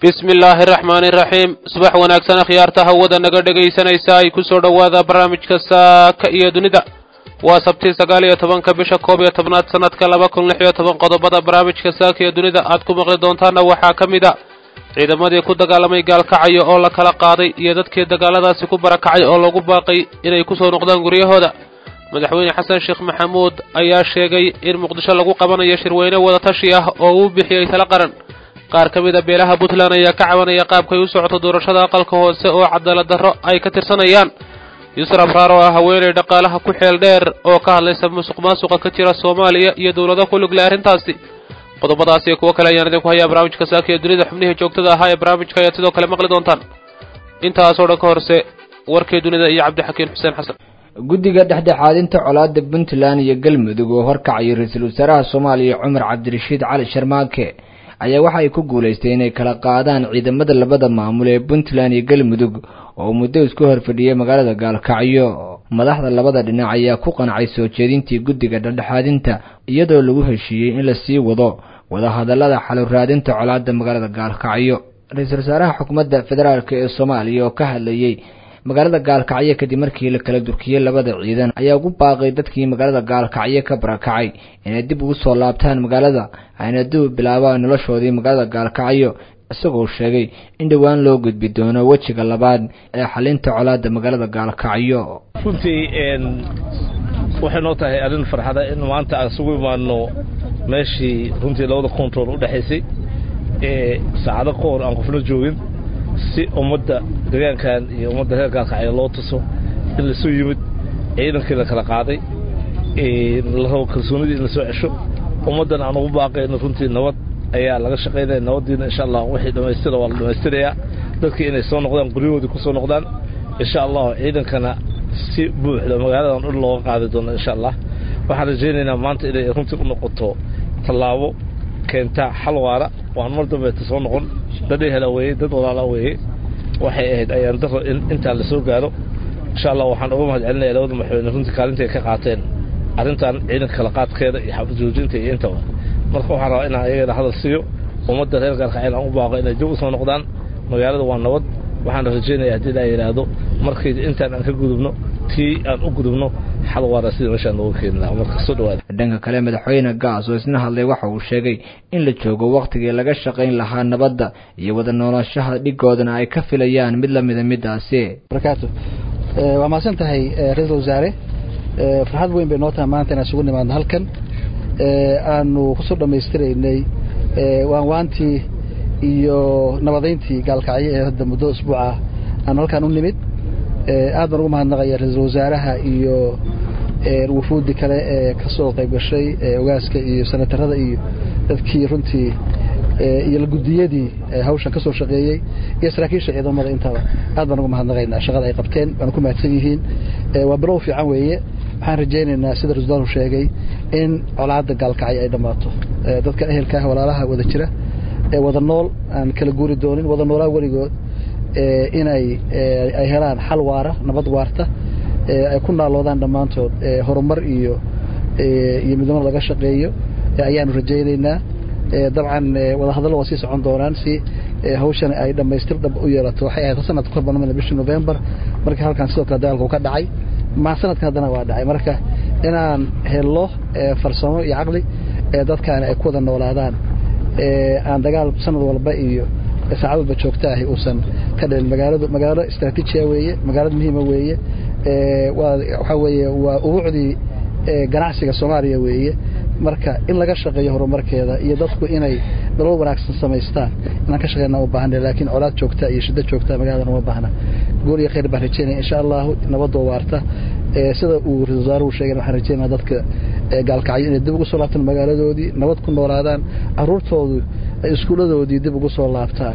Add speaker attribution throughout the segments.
Speaker 1: bismi illaahi araxmaani iraxiim subax wanaagsan akhyaarta hawada naga dhegaysanaysa ay ku soo dhowaada barnaamijka saaka iyo dunida waa sabtii sagaal iyo tobanka bisha koob iyo tobnaad sanadka laba kun lix iyo toban qodobada barnaamijka saaka iyo dunida aad ku maqli doontaana waxaa ka mid a ciidamadii ku dagaalamay gaalkacyo oo la kala qaaday iyo dadkii dagaaladaasi ku barakacay oo lagu baaqay inay kusoo noqdaan guryahooda madaxweyne xasan sheekh maxamuud ayaa sheegay in muqdisho lagu qabanayo shirweyne wadatashi ah oo uu bixiyey tala qaran qaar ka mid a beelaha puntland ayaa ka cabanaya qaabkay u socoto doorashada aqalka hoose oo cadaalad darro ay ka tirsanayaan yuusuf abraar oo ah haweenay dhaqaalaha ku xeel dheer oo ka hadlaysa musuq maasuqa ka jira soomaaliya iyo dowlado ku lug leh arrintaasi qodobadaas iyo kuwo kale ayaan idinku hayaa barnaamijka saaka ee dunida xubnihii joogtada ahaa ee barnaamijka ayaad sidoo kale maqli doontaan intaasoo dhan ka horse warkii dunida iyo cabdixakiin xuseen xasan
Speaker 2: guddiga dhexdhexaadinta colaadda puntland iyo galmudug oo horkacayay ra-iisul wasaaraha soomaaliya cumar cabdirashiid cali sharmaake ayaa waxa ay ku guulaystay inay kala qaadaan ciidamada labada maamul ee puntland iyo galmudug oo muddo isku horfadhiyay magaalada gaalkacyo madaxda labada dhinac ayaa ku qancay soo jeedintii guddiga dhexdhexaadinta iyadoo lagu heshiiyey in la sii wado wadahadallada xaluraadinta colaadda magaalada gaalkacyo ra-iisul wasaaraha xukuumadda federaalk ee soomaaliya oo ka hadlayey magaalada gaalkacyo kadib markii la kala durkiyey labada ciidan ayaa ugu baaqay dadkii magaalada gaalkacyo ka barakacay inay dib ugu soo laabtaan magaalada ayna dib u bilaabaan noloshoodii magaalada gaalkacyo isagoo sheegay in dhowaan loo gudbi doono wejiga labaad ee xalinta colaadda magaalada gaalkacyo
Speaker 3: runtii waxay noo tahay arrin farxada in maanta aan isugu imaano meeshii runtii labada control u dhexaysay ee saacado ka hor aan qofna joogin si ummadda deegaankan iyo ummadda reer gaalkacyo loo tuso in lasoo yimid ciidankii la kala qaaday la rabo kalsoonidii in lasoo cesho ummaddan aan ugu baaqayno runtii nabad ayaa laga shaqaynaya nabaddiina insha allah wixii dhammaystira waa la dhammaystirayaa dadkii inay soo noqdaan guryahoodii ku soo noqdaan insha allahu ciidankana si buuxda magaaladan dhul looga qaadi doono insha allah waxaan rajaynaynaa maanta inay runtii u noqoto tallaabo keentaa xal waara waan mar dambeeta soo noqon dad ehela weeye dad walaala weeye waxay ahayd ayaan daro in intaa la soo gaaro insha allah waxaan uga mahad celinaya labada madaxweyne runtii kaalinta ay ka qaateen arrintan ciidanka kala qaadkeeda iyo xabad joojinta iyo intaba marka waxaan rabaa inaan iyagana hadal siiyo ummadda reer gaalkaceel aan u baaqo inay dib u soo noqdaan magaalada waa nabad waxaan rajaynaya haddii laa yidhaahdo markay intaan aan ka gudubno tii aan u gudubno xal waara sida meeshaan nooga keeni lahaa marka soo dhawaada
Speaker 2: dhanka kale madaxweyne gaas oo isna hadlay waxa uu sheegay in la joogo wakhtigii laga shaqayn lahaa nabadda iyo wada noolaanshaha dhigoodana ay ka filayaan mid lamida midaasi
Speaker 4: barakaatu waa mahadsan tahay ra-iisul wasaare farxad weyn bay noo tahay maanta inaan isugu nimaadno halkan aanu kusoo dhammaystiraynay waanwaantii iyo nabadayntii gaalkacyo ee hadda muddo usbuuca aanu halkaan u nimid aad baan ugu mahadnaqaya ra-iisul wasaaraha iyo wufuudi kale ee ka soo qayb gashay ogaaska iyo senatarada iyo dadkii runtii iyo lagudiyadii hawshan ka soo shaqeeyey iyo saraakiisha ciidamada intaba aad baan ugu mahadnaqaynaa shaqada ay qabteen waana ku mahadsan yihiin waa bilow fiican weeye waxaan rajaynaynaa sida rasulaanu sheegay in colaadda gaalkacyo ay dhammaato dadka ehelka ah walaalaha wada jira ee wada nool aan kala guuri doonin wada noolaa weligood inay ay helaan xal waara nabad waarta ay ku naaloodaan dhammaantood horumar iyo iyo midnimo laga shaqeeyo ayaanu rajaynaynaa dabcan wadahadallo waa sii socon doonaan si hawshan ay dhammaystir dhab u yeelato waxay ahayd sanad ka horban bishii november marka halkan sidoo kale dagaalku ka dhacay ma sanadkan haddana waa dhacay marka inaan hello farsamo iyo caqli dadkaani ay ku wada noolaadaan aan dagaal sanad walba iyo saacad walba joogta ahi uusan ka dhalin magaaladu magaalo istraatiijiya weeye magaalada muhiima weeye waa waxaa weeye waa ubuucdii ganacsiga soomaaliya weeye marka in laga shaqeeyo horumarkeeda iyo dadku inay nolol wanaagsan samaystaan inaan ka shaqeyna u baahana laakiin colaad joogta iyo shiddo joogta magaladan uma baahna guul iyo khayr baan rajeynaya insha allahu nabadoo waarta sida uu ra-isul wasaaruhu sheegay waxaan rajeynaya dadka gaalkacyo inay dib ugu soo laabtaan magaaladoodii nabad ku noolaadaan caruurtoodu ay iskuuladoodii dib ugu soo laabtaan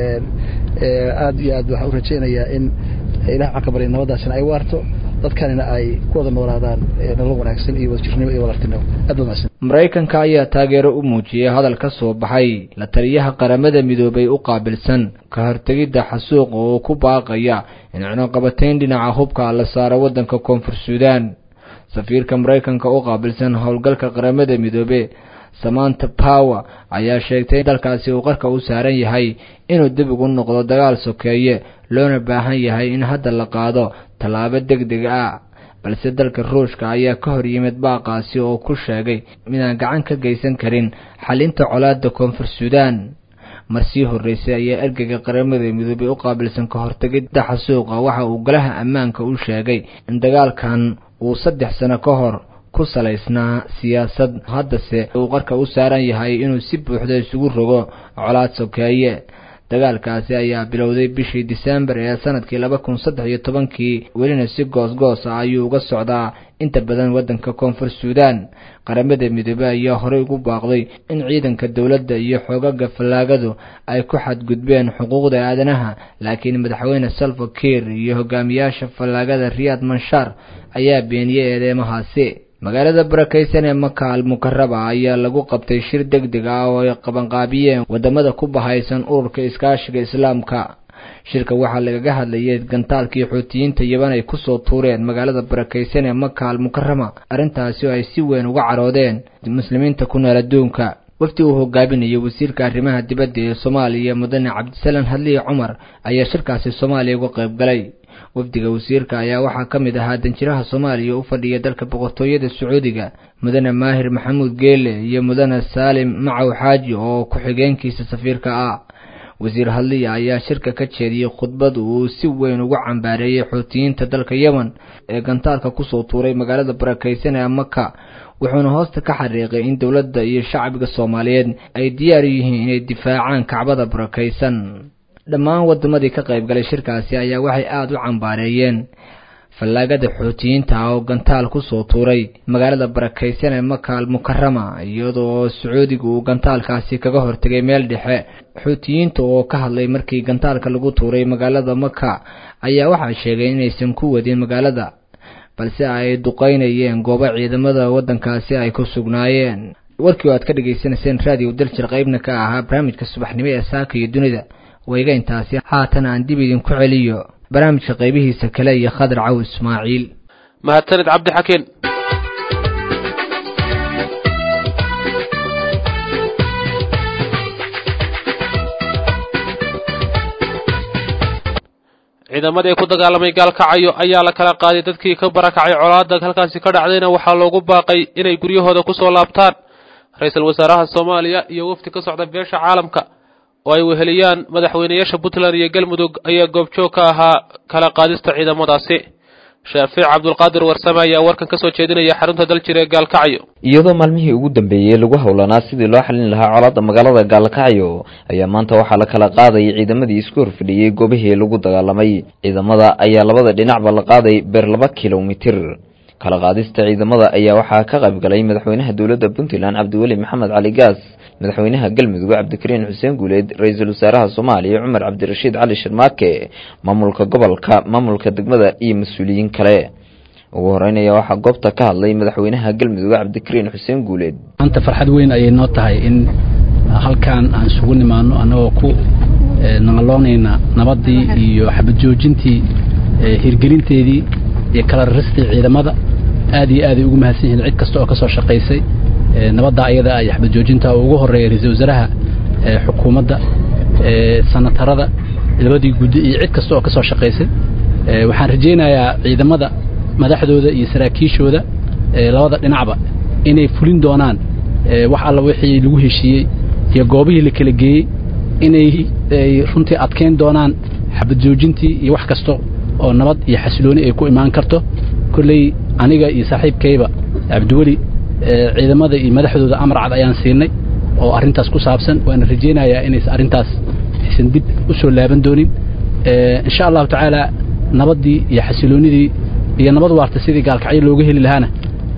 Speaker 4: aad iyo aad waxaan u rajeynayaa in ilah waxaan ka barya nabadaasina ay waarto dadkanina ay ku wada noolaadaan nolol wanaagsan iyo wadajirnimo iyo walartinimo aad wanaagsan
Speaker 2: maraykanka ayaa taageero u muujiyey hadal ka soo baxay la taliyaha qaramada midoobay u qaabilsan ka hortegidda xasuuqa oo ku baaqaya in cunuqabatayn dhinaca hubka la saaro waddanka koonfur suudaan safiirka maraykanka u qaabilsan howlgalka qaramada midoobe samanta power ayaa sheegtay in dalkaasi uu qarka u saaran yahay inuu dib ugu noqdo dagaal sokeeye loona baahan yahay in hadda la qaado tallaabo deg deg ah balse dalka ruushka ayaa ka hor yimid baaqaasi oo ku sheegay midaan gacan ka geysan karin xalinta colaadda koonfur suudaan marsii horreysay ayaa ergeyga qaramada midoobay u qaabilsan ka hortegidda xasuuqa waxa uu golaha ammaanka u sheegay in dagaalkan uu saddex sano ka hor ku salaysnaa siyaasad haddase uu qarka u saaran yahay inuu si buuxda isugu rogo colaad sokeeye dagaalkaasi ayaa bilowday bishii disembar ee sanadkii laba kun saddex iyo tobankii welina si goos-goos ah ayuu uga socdaa inta badan waddanka koonfur suudaan qaramada midoobey ayaa horey ugu baaqday in ciidanka dowladda iyo xoogaga fallaagadu ay ku xadgudbeen xuquuqda aadanaha laakiin madaxweyne salva kiir iyo hogaamiyaasha fallaagada riyaad manshaar ayaa beeniyey eedeymahaasi magaalada barakaysan ee maka al mukaraba ayaa lagu qabtay shir deg deg ah oo ay qabanqaabiyeen wadamada ku bahaysan ururka iskaashiga islaamka shirka waxaa lagaga hadlayay gantaalkii xuutiyiinta yaban ay kusoo tuureen magaalada barakaysan ee maka al mukarama arrintaasi oo ay si weyn uga caroodeen muslimiinta ku nool adduunka wafdi uu hogaaminayay wasiirka arrimaha dibadda ee soomaaliya mudane cabdisalaan hadliye cumar ayaa shirkaasi soomaaliya uga qayb galay wafdiga wasiirka ayaa waxaa ka mid ahaa danjiraha soomaaliya u fadhiya dalka boqortooyada sacuudiga mudane maahir maxamuud geele iyo mudane saalim macow xaaji oo ku-xigeenkiisa safiirka ah wasiir hadliya ayaa shirka ka jeediyey khudbad uu si weyn ugu cambaareeyey xuutiyiinta dalka yemen ee gantaalka kusoo tuuray magaalada barakaysan ee maka wuxuuna hoosta ka xariiqay in dowladda iyo shacbiga soomaaliyeed ay diyaar u yihiin inay difaacaan kacbada barakaysan dhammaan wadamadii ka qayb galay shirkaasi ayaa waxay aada u cambaareeyeen fallaagada xuutiyiinta ah oo gantaal kusoo tuuray magaalada barakaysan ee maka al mukarama iyadoo sacuudiga uu gantaalkaasi kaga hortegay meel dhexe xuutiyiinta oo ka hadlay markii gantaalka lagu tuuray magaalada maka ayaa waxaa sheegay inaysan ku wadin magaalada balse ay duqeynayeen goobo ciidamada waddankaasi ay ku sugnaayeen warkii oo aad ka dhagaysanayseen raadiyo daljir qaybna ka ahaa barnaamijka subaxnimo ee saaka iyo dunida wayga intaasi haatan aan dib idinku celiyo barnaamijka qaybihiisa kale iyo khadar caw ismaaciil
Speaker 1: mahadsanid cabdixakiin ciidamadii ku dagaalamay gaalkacayo ayaa la kala qaaday dadkii ka barakacay colaadda halkaasi ka dhacdayna waxaa loogu baaqay inay guryahooda kusoo laabtaan ra-iisul wasaaraha soomaaliya iyo wafdi ka socda beesha caalamka oo ay weheliyaan madaxweynayaasha puntland iyo galmudug ayaa goobjoog ka ahaa kala qaadista ciidamadaasi shaafiic cabdulqaadir warsame ayaa warkan ka soo jeedinaya xarunta daljir ee gaalkacyo
Speaker 5: iyadoo maalmihii ugu dambeeyey lagu howlanaa sidii loo xalin lahaa colaadda magaalada gaalkacyo ayaa maanta waxaa la kala qaadayay ciidamadii isku horfadhiyey goobihii lagu dagaalamay ciidamada ayaa labada dhinacba la qaaday beer laba kilomitir kala qaadista ciidamada ayaa waxaa ka qayb galay madaxweynaha dowladda puntland cabdiweli maxamed cali gaas madaxweynaha galmudug cabdikariin xuseen guuleed ra-iisul wasaaraha soomaaliya cumar cabdirashiid cali sharmaake maamulka gobolka maamulka degmada iyo mas-uuliyiin kale ugu horeynaya waxaa goobta ka hadlay madaxweynaha galmudug cabdikariin xuseen guuleed
Speaker 6: maanta farxad weyn ayay noo tahay in halkan aan isugu nimaano annagoo ku naqaloonayna nabaddii iyo xabad joojintii hirgelinteedii iyo kala raristii ciidamada aad iyo aaday ugu mahadsan yihiin cid kasta oo ka soo shaqaysay nabadda ayada iyo xabad joojinta oo ugu horreeya ra-iisul wasaaraha xukuumadda sanatarada labadii guddi iyo cid kasta oo ka soo shaqaysay waxaan rajaynayaa ciidamada madaxdooda iyo saraakiishooda labada dhinacba inay fulin doonaan wax alla wixii lagu heshiiyey iyo goobihii la kala geeyey inay runtii adkayn doonaan xabad joojintii iyo wax kasta oo nabad iyo xasilooni ay ku imaan karto kolley aniga iyo saaxiibkayba cabdiweli ciidamada iyo madaxdooda amar cad ayaan siinay oo arrintaas ku saabsan waana rajaynayaa inaysan arrintaas aysan dib u soo laaban doonin insha allahu tacaala nabaddii iyo xasiloonidii iyo nabad waarta sidii gaalkacyo looga heli lahaana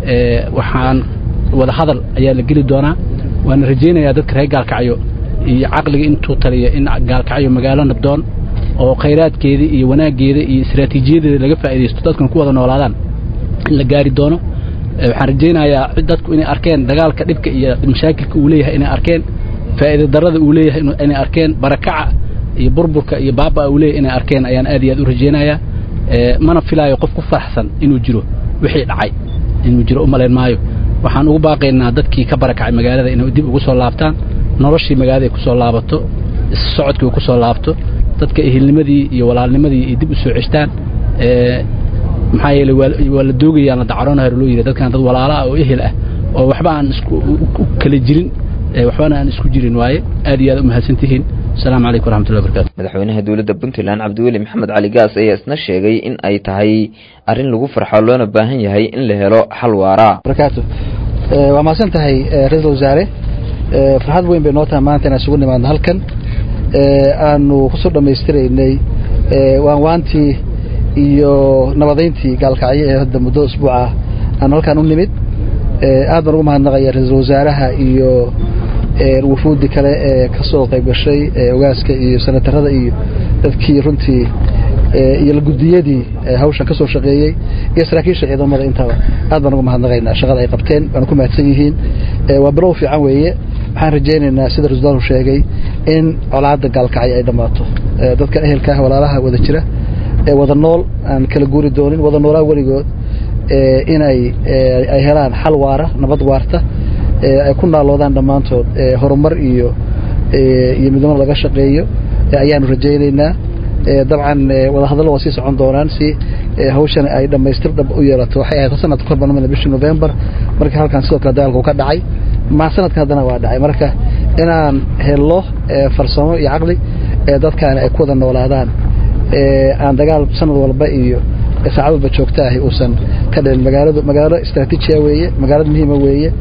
Speaker 6: waxaan wada hadal ayaa la geli doonaa waana rajaynayaa dadka reer gaalkacyo iyo caqliga intuu taliya in gaalkacyo magaalo nabdoon oo khayraadkeeda iyo wanaaggeeda iyo istaraatiijiyadeeda laga faa'iidaysto dadkan ku wada noolaadaan in la gaari doono waxaan rajaynayaa dadku inay arkeen dagaalka dhibka iyo mashaakilka uu leeyahay inay arkeen faa'iida darrada uu leeyahay inay arkeen barakaca iyo burburka iyo baaba uu leeyahay inay arkeen ayaan aad iyo aad u rajaynayaa mana filaayo qof ku faraxsan inuu jiro wixii dhacay inuu jiro u malayn maayo waxaan ugu baaqaynaa dadkii ka barakacay magaalada inay dib ugu soo laabtaan noloshii magaalada ay ku soo laabato socodkii uu ku soo laabto dadka ehilnimadii iyo walaalnimadii ay dib u soo ceshtaan maxaa yeeley waa la doogayaan la dacaroonahar loo yidhi dadkan dad walaalo ah oo ehel ah oo waxba aan isku kala jirin waxbana aan isku jirin waaye aad iyo aad u mahadsantihiin asalaamu calaykum waraxmatullahi wabarakatu
Speaker 5: madaxweynaha dowladda puntland cabdiweli maxamed cali gaas ayaa isna sheegay in ay tahay arrin lagu farxo loona baahan yahay in la helo xal waara
Speaker 4: barakaatu waa mahadsan tahay ra-iisul wasaare farxad weyn bay noo tahay maanta inaan isugu nimaadno halkan aanu kusoo dhammaystiraynay waanwaantii iyo nabadayntii gaalkacyo ee hadda muddo usbuuc ah aanu halkaan u nimid aad baan ugu mahadnaqaya ra-iisul wasaaraha iyo wufuuddii kale ee ka soo qayb gashay ogaaska iyo senatarada iyo dadkii runtii iyo lagudiyadii hawshan ka soo shaqeeyey iyo saraakiisha ciidamada intaba aad baan ugu mahadnaqaynaa shaqada ay qabteen waana ku mahadsan yihiin waa bilow fiican weeye waxaan rajaynaynaa sida rasdaalu sheegay in colaadda gaalkacyo ay dhammaato dadka ehelka ah walaalaha wada jira ee wada nool aan kala guuri doonin wada noolaa weligood inay ay helaan xal waara nabad waarta ay ku naaloodaan dhammaantood horumar iyo iyo midnimo laga shaqeeyo ayaanu rajaynaynaa dabcan wadahadallo waa sii socon doonaan si hawshan ay dhammaystir dhab u yeelato waxay ahayd sanadka kor baan bishii november marka halkan sidoo kale dagaalku ka dhacay ma sanadka haddana waa dhacay marka inaan hello farsamo iyo caqli dadkaani ay ku wada noolaadaan aan dagaal sanad walba iyo saacad walba joogta ahi uusan ka dhalin magaaladu magaalo istraatiijiya weeye magaalad muhiima weeye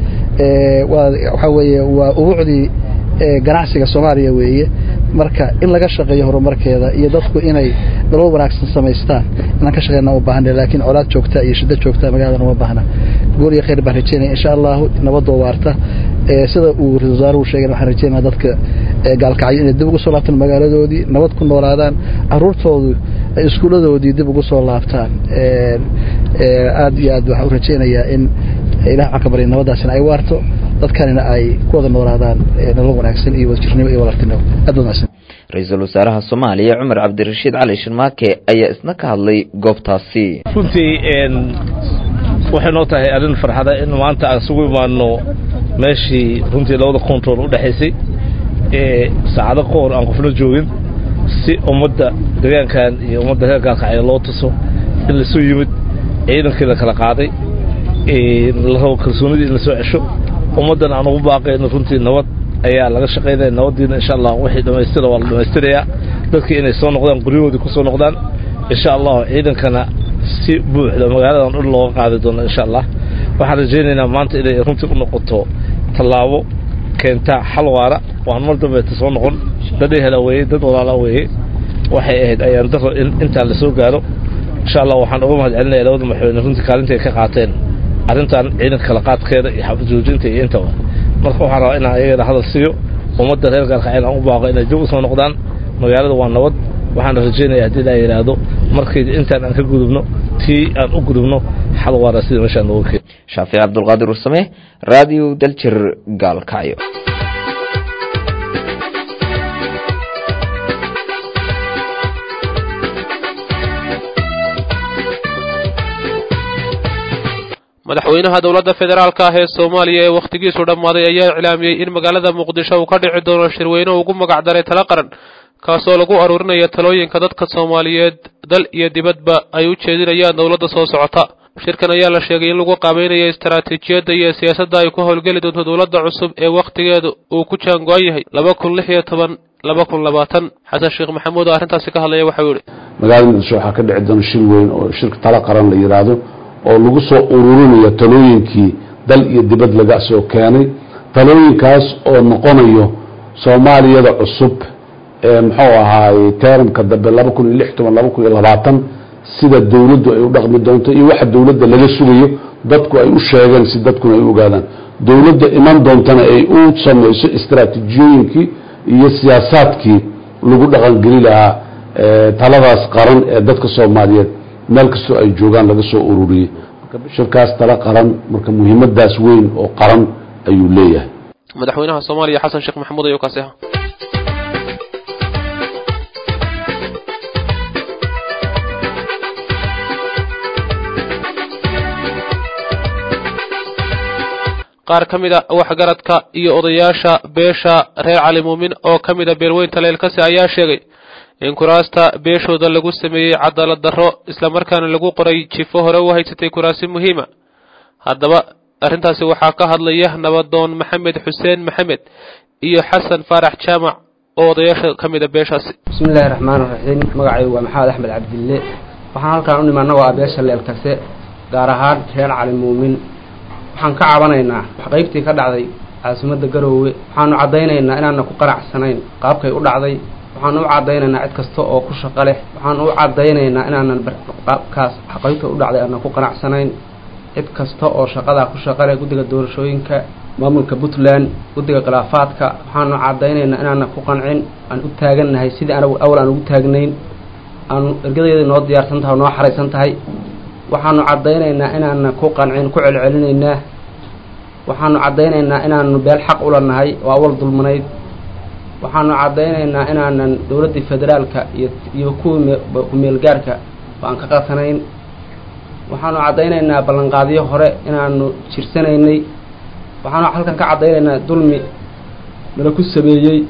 Speaker 4: waxaa weeye waa ubuucdii ganacsiga soomaaliya weeye marka in laga shaqeeyo horumarkeeda iyo dadku inay nolol wanaagsan samaystaan inaan ka shaqeyna u baahana laakiin colaad joogta iyo shiddo joogta magaalada uma baahna gool iyo khayr baan rajeynaya insha allahu nabadoo waarta sida uu ra-isul wasaaruhu sheegay waxaan rajeynaa dadka gaalkacyo inay dib ugu soo laabtaan magaaladoodii nabad ku noolaadaan caruurtoodu ay iskuuladoodii dib ugu soo laabtaan aad iyo aad waxaan u rajeynayaa in ilah waxaan ka barya nabadaasina ay waarto dadkanina ay ku wada noolaadaan nolol wanaagsan iyo wadajirnimo iyo walaaltinimo aad wanaagsan
Speaker 5: ra-iisul wasaaraha soomaaliya cumar cabdirashiid cali shirmaake ayaa isna ka hadlay goobtaasi
Speaker 3: runtii waxay noo tahay arrin farxada in maanta aan isugu imaano meeshii runtii labada control u dhexaysay ee saacado ka hor aan qofna joogin si ummadda deegaankan iyo ummadda reer gaalkacyo loo tuso in lasoo yimid ciidankii la kala qaaday la rabo kalsoonidii in lasoo cesho ummaddan aan ugu baaqayno runtii nabad ayaa laga shaqaynaya nabaddiina insha allah wixii dhammaystira waa la dhammaystirayaa dadkii inay soo noqdaan guryahoodii ku soo noqdaan insha allahu ciidankana si buuxda magaaladan dhul looga qaadi doono insha allah waxaan rajaynaynaa maanta inay runtii u noqoto tallaabo keentaa xal waara waan mar dambeeta soo noqon dad ehela weeye dad walaala weeye waxay ahayd ayaan daro in intaan la soo gaaro insha allah waxaan uga mahad celinaya labada madaxweyne runtii kaalinta ay ka qaateen arrintan ciidanka kala qaadkeeda iyo xabad joojinta iyo intaba marka waxaan rabaa inaan ayagana hadal siiyo ummadda reer gaalkacyo aan u baaqo inay dib u soo noqdaan magaalada waa nabad waxaan rajaynaya haddii laa yidhaahdo markii intaan aan ka gudubno tii aan u gudubno xal waara sida meeshaan nooga keen
Speaker 5: shaafic cabdulqaadir ursame radio daljir gaalkacyo
Speaker 1: madaxweynaha dowladda federaalka ah ee soomaaliya ee wakhtigiisu dhammaaday ayaa iclaamiyey in magaalada muqdisho uu ka dhici doono shirweyne ugu magac daray tala qaran kaasoo lagu aruurinayo talooyinka dadka soomaaliyeed dal iyo dibadba ay u jeedinayaan dowladda soo socota shirkan ayaa la sheegay in lagu qaabaynayo istaraatiijiyadda iyo siyaasadda ay ku howlgeli doonto dowladda cusub ee wakhtigeedu uu ku jaango-an yahay laba kun lix iyo toban laba kun labaatan xasan sheekh maxamuud oo arrintaasi ka hadlaya waxau yihi
Speaker 7: magaalada muqdisho waxaa ka dhici doona shir weyn oo shirka tala qaran la yidhaahdo oo lagu soo ururinayo talooyinkii dal iyo dibad laga soo keenay talooyinkaas oo noqonayo soomaaliyada cusub ee muxuu ahaaye teramka dambe laba kun iyo lix toban laba kun iyo labaatan sida dowladdu ay u dhaqmi doonto iyo waxa dowladda laga sugayo dadku ay u sheegeen si dadkuna ay u ogaadaan dowladda iman doontana ay u samayso istaraatiijiyooyinkii iyo siyaasaadkii lagu dhaqangeli lahaa taladaas qaran ee dadka soomaaliyeed meel kastoo ay joogaan laga soo ururiyey marka shirkaas tala qaran marka muhiimadaas weyn oo qaran ayuu leeyahay
Speaker 1: madaxweynaha soomaaliya xasan sheekh maxamuud ayuu kaasi ahaa qaar ka mid a waxgaradka iyo odayaasha beesha reer cali muumin oo ka mid a beelweynta leelkasi ayaa sheegay in kuraasta beeshooda lagu sameeyey cadaalad darro islamarkaana lagu qoray jifo hore u haysatay kuraasi muhiima haddaba arrintaasi waxaa ka hadlaya nabadoon maxamed xuseen maxamed iyo xasan faarax jaamac oo odayaasha ka mid a beeshaasi
Speaker 8: bismillahi raxmaan raxiim magacaygu waa maxamed axmed cabdille waxaan halkaan u nimi annagoo ah beesha leelkase gaar ahaan reer cali muumin waxaan ka cabanaynaa qaybtii ka dhacday caasimadda garoowe waxaanu caddaynaynaa inaana ku qanacsanayn qaabkay u dhacday waxaanu u caddaynaynaa cid kasta oo ku shaqo leh waxaanu u caddaynaynaa inaanan qaabkaas qaybta u dhacday aanan ku qanacsanayn cid kasta oo shaqadaa ku shaqo leh guddiga doorashooyinka maamulka puntland guddiga khilaafaadka waxaanu caddaynaynaa inaanan ku qancin aan u taagannahay sidii anagu awal aan ugu taagnayn aanu ergadeeda noo diyaarsan tahay oo noo xaraysan tahay waxaanu caddaynaynaa inaanan ku qancin ku celcelinaynaa waxaanu caddaynaynaa inaanu beel xaq ula nahay oo awal dulmanayd waxaanu caddaynaynaa inaanan dowladdii federaalka iyo iyo kuwii ku-meelgaarka aan ka qatanayn waxaanu caddaynaynaa ballanqaadyo hore inaanu jirsanaynay waxaanu halkan ka caddaynaynaa dulmi nala ku sameeyey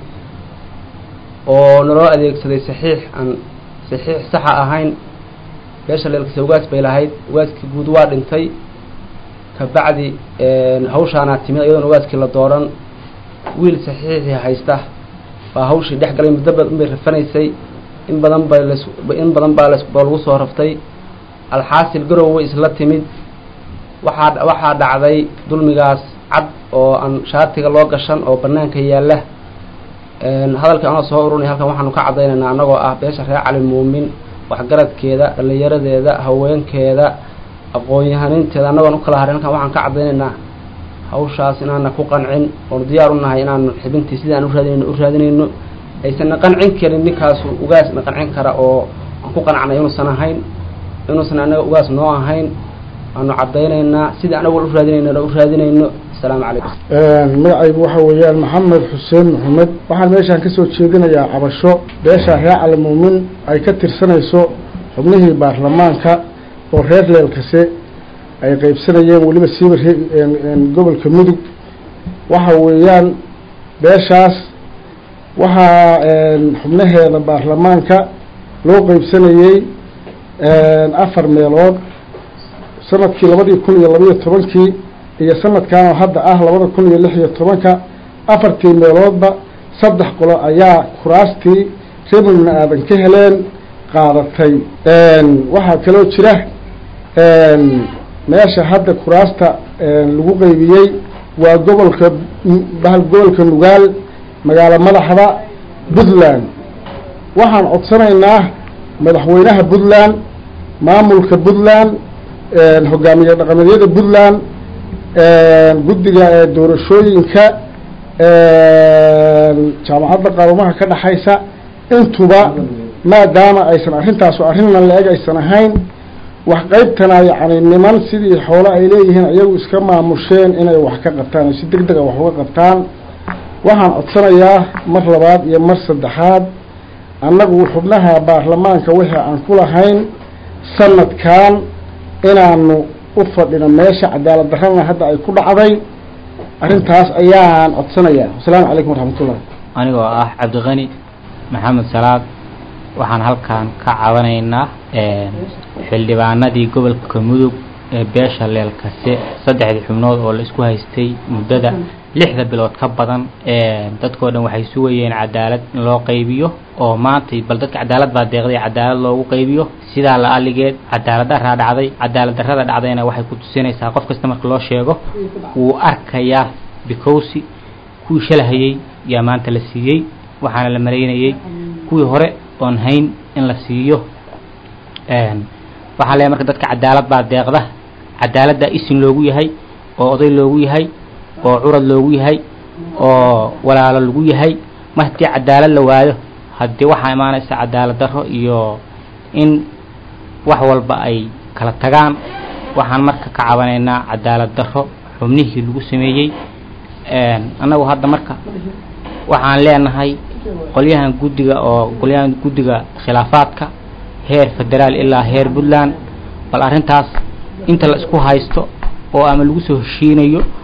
Speaker 8: oo naloo adeegsaday saxiix aan saxiix saxa ahayn beesha leelkase ugaas bay lahayd ugaaskii guud waa dhintay kabacdi hawshaanaa timid iyadoon ugaaskii la dooran wiil saxiixii haysta baa hawshii dhex galay muddo badan bay rafanaysay in badan bay las in badan baa las baa lagu soo raftay alxaasil garow way isla timid waxaa waxaa dhacday dulmigaas cad oo aan shaatiga loo gashan oo banaanka yaalla hadalkii anoo soo urunay halkan waxaanu ka caddaynaynaa annagoo ah beesha reer cali muumin waxgaradkeeda dhallinyaradeeda haweenkeeda aqoon-yahaninteeda annagoon u kala harin halkan waxaan ka caddaynaynaa hawshaas inaana ku qancin oonu diyaar u nahay inaanu xibintii sidii aan u raadinayno u raadinayno aysanna qancin karin ninkaasu ugaasna qancin kara oo aan ku qancnay inuusan ahayn inuusan annaga ugaas noo ahayn waanu caddaynaynaa sidii anagu u raadinaynona u raadinayno asalaamu calaykum
Speaker 9: magacaygu waxa weeyaan maxamed xuseen maxamed waxaan meeshaan kasoo jeedinayaa cabasho beesha reer cali muumin ay ka tirsanayso xubnihii baarlamaanka oo reer leelkase ay qeybsanayeen weliba siiba gobolka mudug waxa weeyaan beeshaas waxaa xubnaheeda baarlamaanka loo qeybsanayey afar meelood sanadkii labadii kun iyo labaiyo tobankii iyo sanadkan oo hadda ah labada kun iyo lix iyo tobanka afartii meeloodba saddex qolo ayaa kuraastii reebulna aadan ka heleen qaadatay waxaa kaloo jira meesha hadda kuraasta lagu qeybiyey waa gobolka bahal gobolka nugaal magaalo madaxda puntland waxaan codsanaynaa madaxweynaha puntland maamulka puntland hogaamiye dhaqameedyada puntland guddiga doorashooyinka jaamacadda qaarumaha ka dhexaysa intuba maadaama aysan arrintaasu arrinna la-eg aysan ahayn wax qaybtana yacni niman sidii xoolo ay leeyihiin iyagu iska maamusheen inay wax ka qabtaan oo si deg dega wax uga qabtaan waxaan codsanayaa mar labaad iyo mar saddexaad annagu xubnaha baarlamaanka wixii aan ku lahayn sanadkan inaanu u fadhino meesha cadaalad darrana hadda ay ku dhacday arrintaas ayaan codsanayaa wasalaamu calaykum waraxmatullah
Speaker 10: anigoo ah cabdiqani maxamed salaad waxaan halkan ka cabanaynaa xildhibaanadii gobolka mudug ee beesha leelkase saddexdii xubnood oo la isku haystay muddada lixda bilood ka badan dadkoo dhan waxay sugayeen cadaalad in loo qaybiyo oo maantay bal dadka cadaalad baa deeqday cadaalad loogu qaybiyo sidaa la aligeed cadaalad daraa dhacday cadaalad darrada dhacdayna waxay ku tusinaysaa qof kasta marka loo sheego wuu arkayaa bikowsi kuwii shalahayey yaa maanta la siiyey waxaana la maraynayey kuwii hore oon hayn in la siiyo waxaa leeyahay marka dadka cadaalad baa deeqda cadaaladdaa isin loogu yahay oo oday loogu yahay oo curad loogu yahay oo walaalo lagu yahay mar haddii cadaalad la waayo haddii waxaa imaanaysa cadaalad darro iyo in wax walba ay kala tagaan waxaan marka ka cabanaynaa cadaalad darro xubnihii lagu sameeyey annagu hadda marka waxaan leenahay qolyahan guddiga oo qolyahan guddiga khilaafaadka heer federaal ilaa heer puntland bal arrintaas inta la isku haysto oo ama lagu soo heshiinayo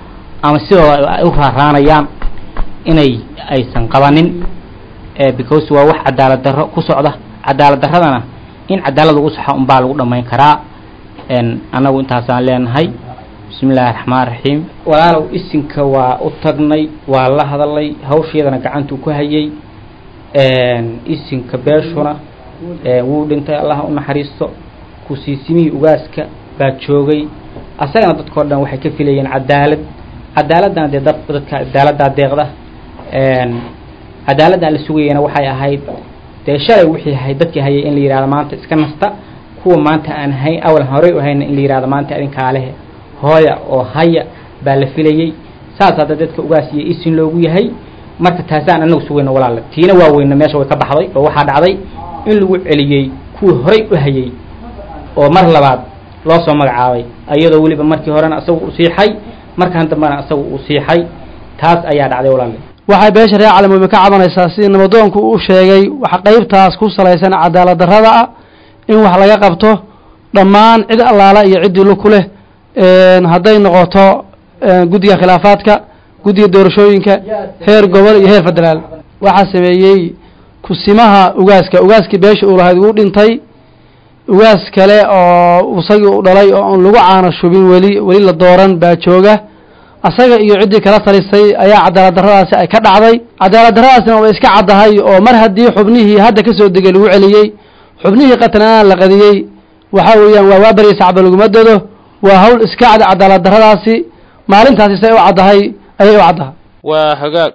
Speaker 10: ama sidooda ay u raaraanayaan inay aysan qabanin because waa wax cadaalad darro ku socda cadaalad darradana in cadaalad lagu saxo unbaa lagu dhammayn karaa annagu intaasaan leenahay bismi illaahi raxmaan raxiim walaalow isinka waa u tagnay waa la hadalay hawsheedana gacantuu ku hayay isinka beeshuna wuu dhintay allah u naxariisto kusiisimihii ugaaska baa joogay asagana dadkao dhan waxay ka filayeen cadaalad cadaaladana dee dad dadka cadaaladdaa deeqda cadaaladdan la sugayana waxay ahayd dee shalay wixii ahayd dadkii hayay in la yihahdo maanta iska nasta kuwa maanta aan hayn awal horey u hayna in la yihahdo maanta adinkaa lehe hooya oo haya baa la filayey saas hadda dadka ugaas iyo isin loogu yahay marka taasaan anagu sugayno walaale tiina waa weyna meesha way ka baxday oo waxaa dhacday in lagu celiyey kuwii horey u hayay oo mar labaad loo soo magacaabay iyadoo weliba markii horena isagu u siixay markan dambena isagu uu siixay taas ayaa dhacday walaale
Speaker 11: waxay beesha reer calamuumi ka cabanaysaa sidii nabadoonku u sheegay waxa qaybtaas ku salaysan cadaalad darrada ah in wax laga qabto dhammaan cid allaala iyo ciddii lu ku leh hadday noqoto guddiga khilaafaadka guddiga doorashooyinka heer gobol iyo heer federaal waxaa sameeyey kusimaha ugaaska ugaaskii beesha uu lahayd wuu dhintay ugaas kale oo isagii u dhalay oo aan lagu caano shubin weli weli la dooran baa jooga asaga iyo ciddii kala talisay ayaa cadaalad darradaasi ay ka dhacday cadaalad darradaasina way iska caddahay oo mar haddii xubnihii hadda ka soo degay lagu celiyey xubnihii qatanaan la qadiyey waxa weeyaan waa waabarya sacba laguma dado waa hawl iska cad cadaalad darradaasi maalintaasi say u caddahay ayay u caddahay
Speaker 1: waa hagaag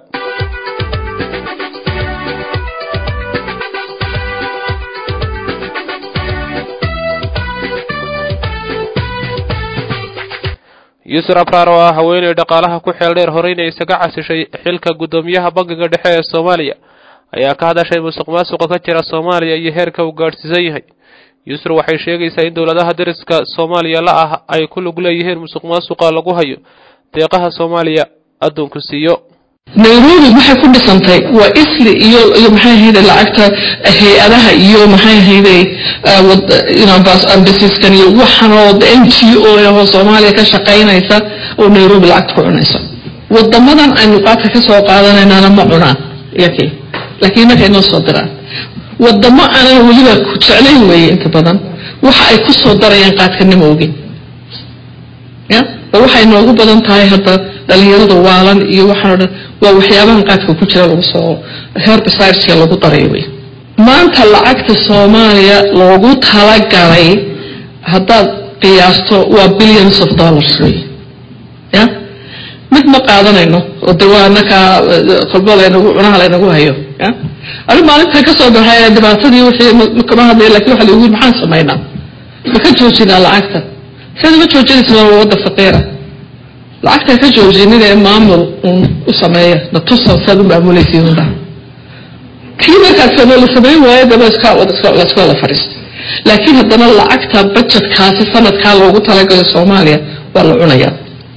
Speaker 1: yuusuf abraar oo ah haweeney dhaqaalaha ku xeel dheer horeyna isaga casishay xilka guddoomiyaha bangiga dhexe ee soomaaliya ayaa ka hadashay musuq maasuqa ka jira soomaaliya iyo heerka uu gaadhsiisan yahay yuusuf waxay sheegaysaa in dowladaha dariska soomaaliya la ah ay ku lug leeyihiin musuq maasuqa lagu hayo deeqaha soomaaliya adduunku siiyo
Speaker 12: nairobi maxay ku dhisantay waa isli iyo iyo maxay ahayde lacagta hay-adaha iyo maxay ahayde ambasiskan iyo waxan oo n g o ahoo soomaaliya ka shaqaynaysa oo nairobi lacagta ku cunaysa wadamadan aynu qaadka ka soo qaadanaynaana ma cunaan yake laakiin markay noo soo diraan wadamo aanan weliba ku jeclayn weeye inta badan waxa ay ku soo darayaan qaadkanima ogin ya oo waxay noogu badan tahay hadda dhalinyarada waalan iyo waxaan o dhan waa waxyaabahan qaadka ku jira lagu soo herbicideska lagu daray wey maanta lacagta soomaaliya loogu talagalay haddaad qiyaasto waa billions of dollars wey ya mid ma qaadanayno oo de waa nakaa kolbo laynagu cunaha laynagu hayo ya ani maalintan ka soo baxay dhibaatadii wixii kama hadlaya lakin waxa lagu yiri maxaan samaynaa ma ka joojinaa lacagta saad uga joojinaysa waa wadda faqiira lacagta ka joojinin ee maamul un u sameeya na tusa saad u maamulaysiin unda kii markaas sama la samayn waayo daba iska laska wada fadhiista laakiin haddana lacagta budgetkaasi sanadkaa loogu talagalo soomaaliya waa la cunayaa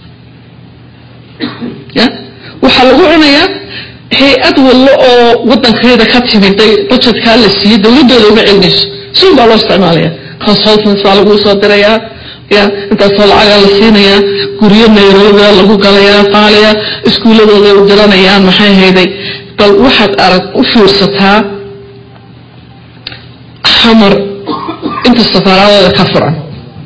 Speaker 12: ya waxaa lagu cunayaa hay-ad wallo oo wadankeeda ka timiday budgetkaa la siiyey dowladooda uga celinayso si un baa loo isticmaalaya consultants baa lagu soo dirayaa ya intaasoo lacagaa la siinayaa guryo nayrobia lagu galayaa qaaliya iskuuladooda u diranayaan maxay hayday bal waxaad arag u fiirsataa xamar inta safaaraadooda ka furan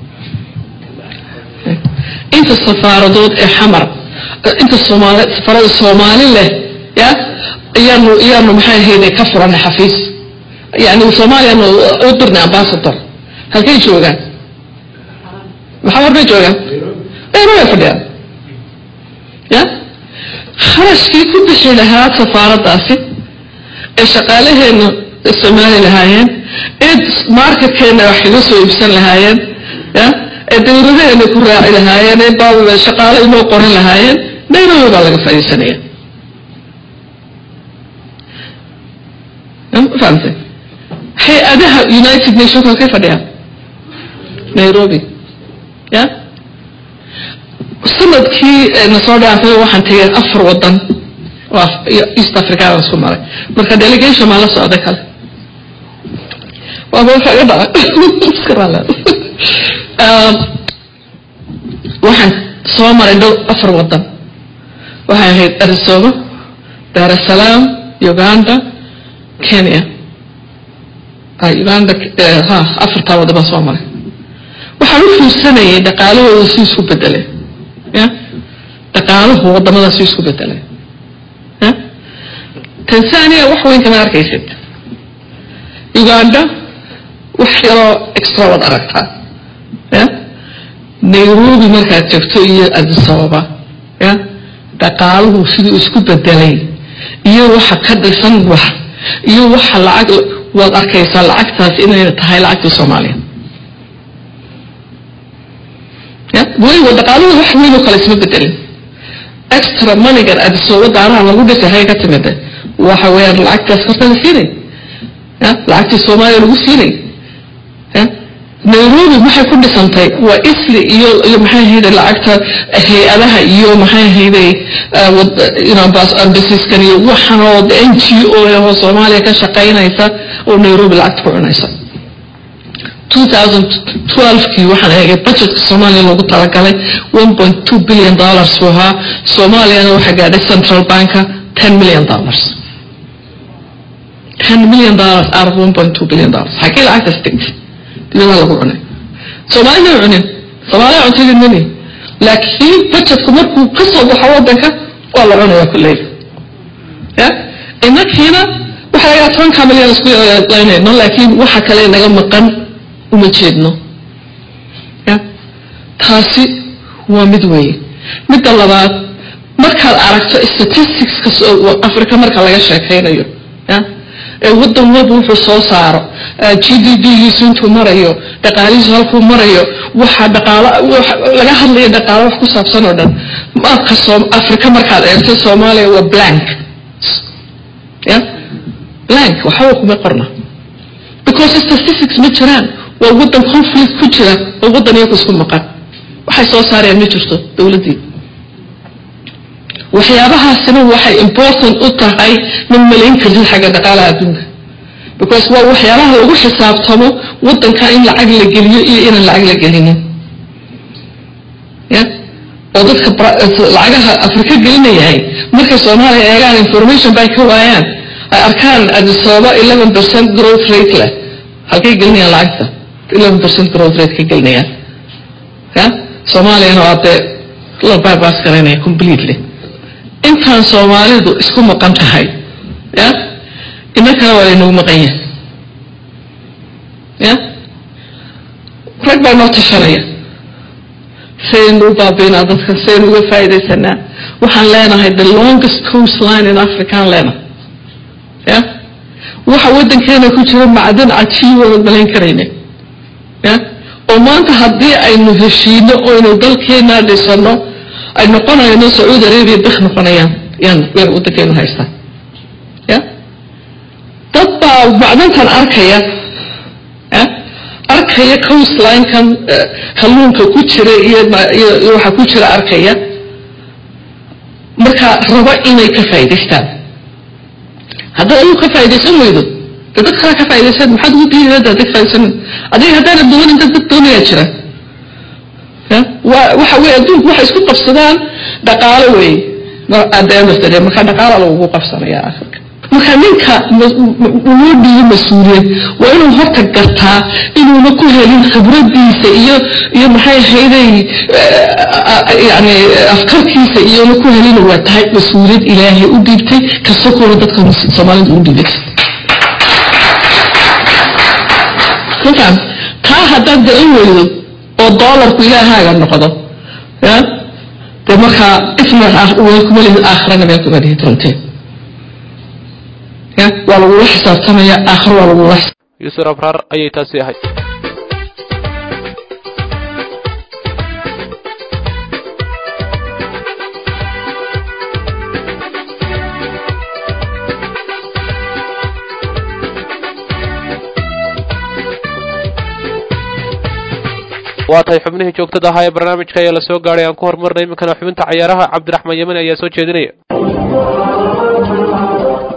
Speaker 12: inta safaaradood ee xamar inta soomaali safaarada soomaali leh ya iyaanu iyaanu maxay hayday ka furanay xafiis yani soomaaliyaanu u dirnay ambassador halkay joogaan maxaa war bay joogaan nairobi ay fadhiyaan ya kharashkii ku bixi lahaa safaaraddaasi ee shaqaalaheena isticmaali lahaayeen ee marketkeena wax kaga soo iibsan lahaayeen ya ee dawladaheena ku raaci lahaayeen ee shaqaale inoo qoran lahaayeen nairobi baa laga fadhiisanaya fahamtay hay-adaha united nations halkay fadhiyaan nairobi ya sanadkii na soo dhaafay waxaan tegay afar wadan oo east africaan isku maray marka delegation maa la socday kale waaba waxa iga dhaca iska raala waxaan soo maray dhow afar wadan waxay ahayd arisooba dar es salaam uganda kenya uganda ha afartaa wadaba soo maray waxaan u fiirsanayay dhaqaalahooda si isku bedelay ya dhaqaalahu wadamada si isku bedelay ya tanzania wax weyn kama arkaysid uganda wax yaroo extra wad aragtaa ya nairobi markaad joogto iyo addis ababa ya dhaqaaluhu siduu isku bedelay iyo waxa ka dhisan wax iyo waxa lacag waad arkaysaa lacagtaas inay tahay lacagtii soomaaliya ya weliba dhaqaaluhu wax weyn oo kale isma bedelin extra moneygan adisooba daaraha lagu dhisay hay ka timida waxa weeyaan lacagtaas horta la siinay ya lacagtii soomaaliya lagu siinay ya nairobi maxay ku dhisantay waa isli iyo iyo maxay ahayday lacagta hay-adaha iyo maxay ahayday ambasiskan iyo waxan oo n g o oo soomaaliya ka shaqaynaysa oo nairobi lacagta ku cunaysa 2012kii waxaan eegay budgetka soomaaliya loogu talagalay 1.2 billion dollars buu ahaa soomaaliyana waxaa gaadhay central banka 10 million dollars 10 million dollars out of 1.2 billion dollars xagee lacagtaas degtay dibadaha lagu cunay soomaalida ma cunin soomaaliya cuntadii mani laakiin budgetku markuu ka soo baxo wadanka waa la cunayaa kulley ya inakiina waxa lagaa tobanka milyan isku laynayno laakiin waxa kale naga maqan uma jeedno ya taasi waa mid weeye midda labaad markaad aragto statisticska africa marka laga sheekaynayo ya ee wadan walba wuxuu soo saaro g d p-giisu intuu marayo dhaqaalihiisu halkuu marayo waxa dhaqaalo laga hadlayo dhaqaalo wax ku saabsan oo dhan marka soo africa markaad eegto soomaaliya waa blank ya blank waxba kuma qorna because statistics ma jiraan waa wadan conflict ku jira oo wadan iyaku isku maqan waxay soo saarayaan ma jirto dowladdii waxyaabahaasina waxay important u tahay ma malayn kartid xagga dhaqaalaha adduunka because waa waxyaabaha lagu xisaabtamo wadanka in lacag la geliyo iyo inaan lacag la gelinin ya oo dadka lacagaha afrika gelinayahay markay soomaaliya eegaan information bay ka waayaan ay arkaan adisooba eleven percent growth rate leh halkay gelinayaan lacagta eleven percent growth rate ka gelinayaan ya soomaaliyana waa dee la bypass garaynaya completely intaan soomaalidu isku maqan tahay ya inankana waa laynagu maqan yahay ya rag baa noo tashanaya saynu u baabiinaa dadka saynu uga faa'iidaysanaa waxaan leenahay the longest coast line in africa aan leenahay ya waxa waddankeena ku jira macdan cajiib oodan malayn karayne ya oo maanta haddii aynu heshiino oynu dalkeena dhisano ay noqonayno sacuudi arabia bik noqonayaan yan weer waddankeenu haystaa ya dad baa macdantan arkaya ya arkaya coastline-kan kalluunka ku jira iyo iyo waxa ku jira arkaya marka raba inay ka faa'idaystaan haddaad adigu ka faaidaysan weydo de dad kala ka faaidaysaan maxaad ugu diidi hadda dad faaidaysana adiga haddaana doonin dad dad doonayaa jira ya wa waxa weye adduunku waxay isku qabsadaan dhaqaalo wey adeemasade marka dhaqaala lagugu qabsanaya akhirka marka ninka loo dhiibo mas-uuliyad waa inuu horta gartaa inuuna ku helin khibradiisa iyo iyo maxay ahayday yani afkarkiisa iyona ku helin waa tahay mas-uuliyad ilaahay u dhiibtay kasakooda dadka soomaalida u dhiibay markaan taa haddaad garan weydo oo doolarku ilaahaaga noqdo ya dee markaa ifna kumalihid aakhirana meel kumalihid runtii ya waa lagula xisaabtamaya aakhiro waa lagula
Speaker 1: yuusuf abraar ayay taasi ahayd waa tahay xubnihii joogtada ahaa ee barnaamijka ayaa la soo gaadhay aan ku horumarnay iminkana xubinta cayaaraha cabdiraxmaan yemen ayaa soo jeedinaya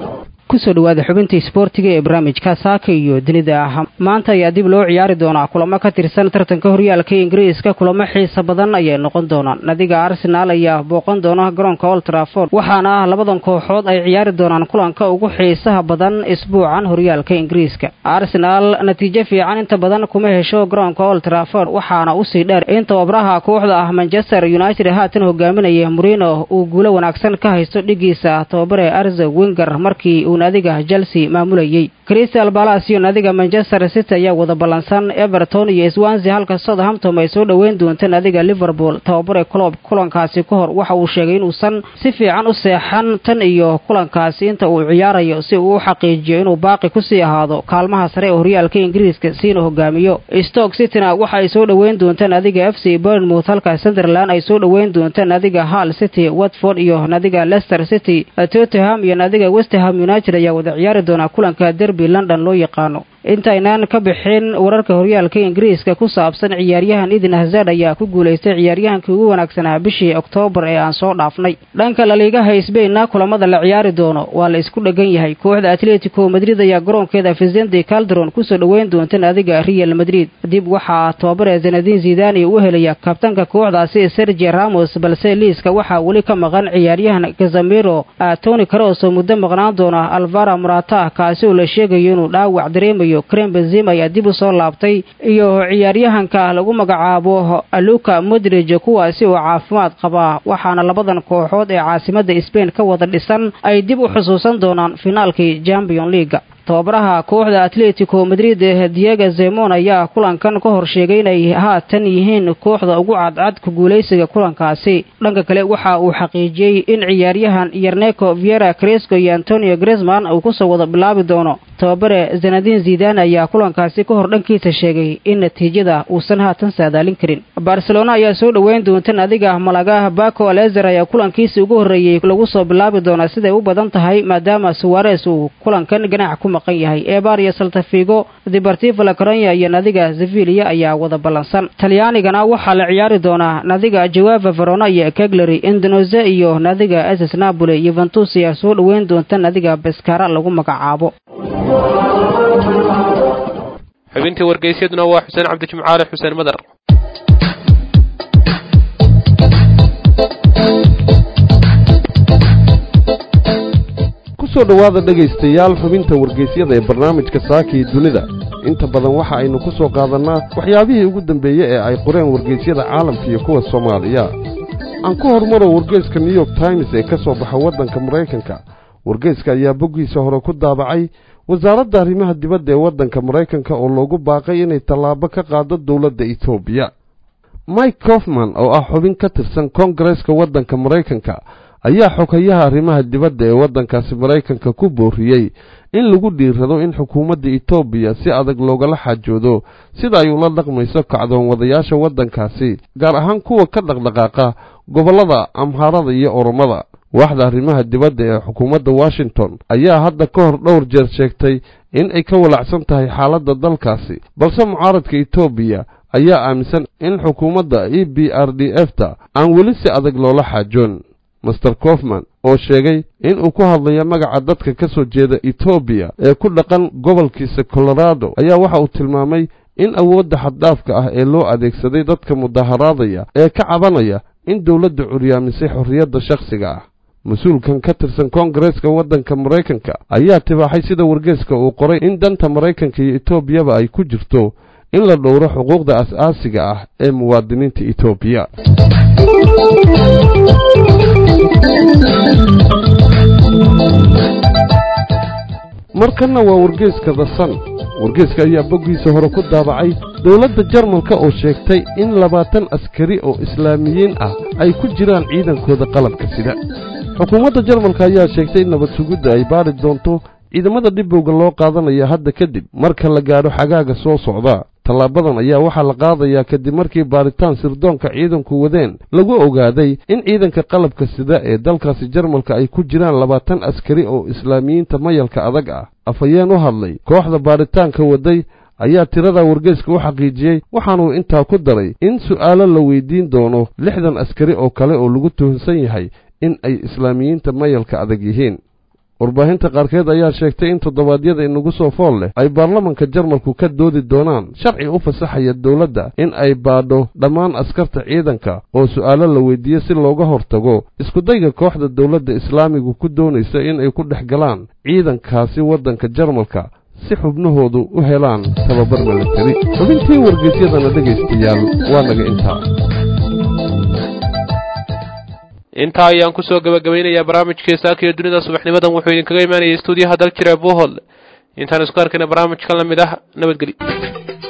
Speaker 13: kusoo dhawaada xubinta isboortiga ee barnaamijka saaka iyo dunida ah maanta ayaa dib loo ciyaari doonaa kulamo ka tirsan tartanka horyaalka ingiriiska kulamo xiisa badan ayay noqon doonaan nadiga arsenaal ayaa booqan doona garoonka old trafford waxaana ah labadan kooxood ay ciyaari doonaan kulanka ugu xiisaha badan isbuucan horyaalka ingiriiska arsenaal natiijo fiican inta badan kuma hesho garoonka old trafford waxaana usii dheer in tababaraha kooxda ah manchester united haatan hogaaminaya murino uu guulo wanaagsan ka haysto dhigiisa tababare arze winger markii uu naadiga chelsea maamulayey crystal balas iyo naadiga manchester city ayaa wada ballansan everton iyo swansea halka southampton ay soo dhoweyn doonta naadiga liverpool tababare clob kulankaasi ka hor waxa uu sheegay inuusan si fiican u seexan tan iyo kulankaasi inta uu ciyaarayo si uu u xaqiijiyo inuu baaqi kusii ahaado kaalmaha sare ee horyaalka ingiriiska siina hogaamiyo stoke cityna waxa ay soo dhoweyn doonta naadiga f c burnmouth halka sunderland ay soo dhoweyn doonta naadiga hall city watford iyo naadiga leicester city tottenham iyo naadiga westerham united ayaa wada ciyaari doonaa kulanka derby london loo yaqaano intaynaan ka bixin wararka horyaalka ingiriiska ku saabsan ciyaaryahan idin hazard ayaa ku guulaystay ciyaaryahankii ugu wanaagsanaa bishii oktoobar ee aan soo dhaafnay dhanka laliigaha sbainna kulamada la ciyaari doono waa la isku dhegan yahay kooxda atletico madrid ayaa garoonkeeda vicente caldron kusoo dhoweyn doonta naadiga real madrid dib waxaa tababare zenadin zidani u helaya kabtanka kooxdaasi sergi ramos balse liiska waxaa weli ka maqan ciyaaryahan kazamiro tony caros oo muddo maqnaan doona alvara morata kaasi oo la sheegayo inuu dhaawac dareemayo krem benzim ayaa dib u soo laabtay iyo ciyaaryahanka lagu magacaabo luka modrij kuwaasi oo caafimaad qaba waxaana labadan kooxood ee caasimada sbain ka wada dhisan ay dib u xusuusan doonaan finaalkii champion leaga tababaraha kooxda atletico madrid diego zemon ayaa kulankan ka hor sheegay inay haatan yihiin kooxda ugu cadcad ku guulaysiga kulankaasi dhanka kale waxa uu xaqiijiyey in ciyaaryahan yerneco viera cresco iyo antonio gresman uu kusoo wada bilaabi doono tababare zanadin zidan ayaa kulankaasi ka hor dhankiisa sheegay in natiijada uusan haatan saadaalin karin barcelona ayaa soo dhoweyn doonta naadiga malaga baco alezer ayaa kulankiisii ugu horreeyey lagu soo bilaabi doonaa siday u badan tahay maadaama suwares uu kulankan ganac ku maqan yahay eebar iyo saltafigo deportivo la coronya iyo nadiga sevilia ayaa wada ballansan talyaanigana waxaa la ciyaari doonaa nadiga jawava verona iyo keglery indonesia iyo nadiga ss napoli yuventus ayaa soo dhoweyn doonta nadiga beskara lagu magacaabo
Speaker 1: xubintii wargeysyaduna waa xuseen cabdijimcaale xuseen madar
Speaker 14: kusoo dhowaada dhegaystayaal xubinta wargeysyada ee barnaamijka saaka iyo dunida inta badan waxa aynu ku soo qaadannaa waxyaabihii ugu dambeeye ee ay qoreen wargeysyada caalamka iyo kuwa soomaaliya aan ku hormaro wargeyska new york times ee ka soo baxa waddanka maraykanka wargeyska ayaa boggiisa hore ku daabacay wasaaradda arrimaha dibadda ee waddanka maraykanka oo loogu baaqay inay tallaabo ka qaado dowladda etoobiya mike kofman oo ah xubin ka tirsan koongareeska waddanka maraykanka ayaa xogayaha arrimaha dibadda ee waddankaasi maraykanka ku booriyey in lagu dhiirado in xukuumadda etoobiya si adag loogala xaajoodo sida ay ula dhaqmayso kacdoon wadayaasha waddankaasi gaar ahaan kuwa ka dhaqdhaqaaqa gobollada amhaarada iyo oromada waaxda arrimaha dibadda ee xukuumadda washington ayaa hadda ka hor dhowr jeer sheegtay in ay ka walacsan tahay xaaladda dalkaasi balse mucaaradka etoobiya ayaa aaminsan in xukuumadda e b r d f ta aan weli si adag loola xaajoon master kofman oo sheegay in uu ku hadlayo magaca dadka ka soo jeeda etoobiya ee ku dhaqan gobolkiisa colorado ayaa waxa uu tilmaamay in awoodda xaddhaafka ah ee loo adeegsaday dadka mudaharaadaya ee ka cabanaya in dowladda curyaamisay xorriyadda shakhsiga ah mas-uulkan ka tirsan koongareeska waddanka maraykanka ayaa tibaaxay sida wargeeska uu qoray in danta maraykanka iyo etoobiyaba ay ku jirto in la dhowro xuquuqda as-aasiga ah ee muwaadiniinta etoobiya markanna waa wargeeska the sun wargeeska ayaa boggiisa hore ku daabacay dowladda jarmalka oo sheegtay in labaatan askari oo islaamiyiin ah ay ku jiraan ciidankooda qalabka sida xukuumadda jarmalka ayaa sheegtay in nabad sugidda ay baari doonto ciidamada dhibowga loo qaadanaya hadda kadib marka la gaadho xagaaga soo socda tallaabadan ayaa waxaa la qaadayaa kadib markii baaritaan sirdoonka ciidanku wadeen lagu ogaaday in ciidanka qalabka sida ee dalkaasi jarmalka ay ku jiraan labaatan askari oo islaamiyiinta mayalka adag ah afhayeen u hadlay kooxda baaritaanka waday ayaa tirada wargeeska u xaqiijiyey waxaanuu intaa ku daray in su'aalo la weydiin doono lixdan askari oo kale oo lagu tuhunsan yahay in ay islaamiyiinta mayalka adag yihiin warbaahinta qaarkeed ayaa sheegtay in toddobaadyada inagu soo fool leh ay baarlamanka jarmalku ka doodi doonaan sharci u fasaxaya dowladda in ay baadho dhammaan askarta ciidanka oo su'aalo la weydiiye si looga hortago iskudayga kooxda dowladda islaamigu ku doonaysa in ay ku dhex galaan ciidankaasi waddanka jarmalka si xubnahoodu u helaan tababar milatari xubintii wargeysyadana dhegaystayaal waa naga intaa
Speaker 1: intaa ayaan kusoo gabagabaynayaa barnaamijkii saaka iyo dunida subaxnimadan wuxuu idinkaga imaanayay stuudiyaha dal jira bohol intaan isku arkayna barnaamijkan la mid ah nabadgelyo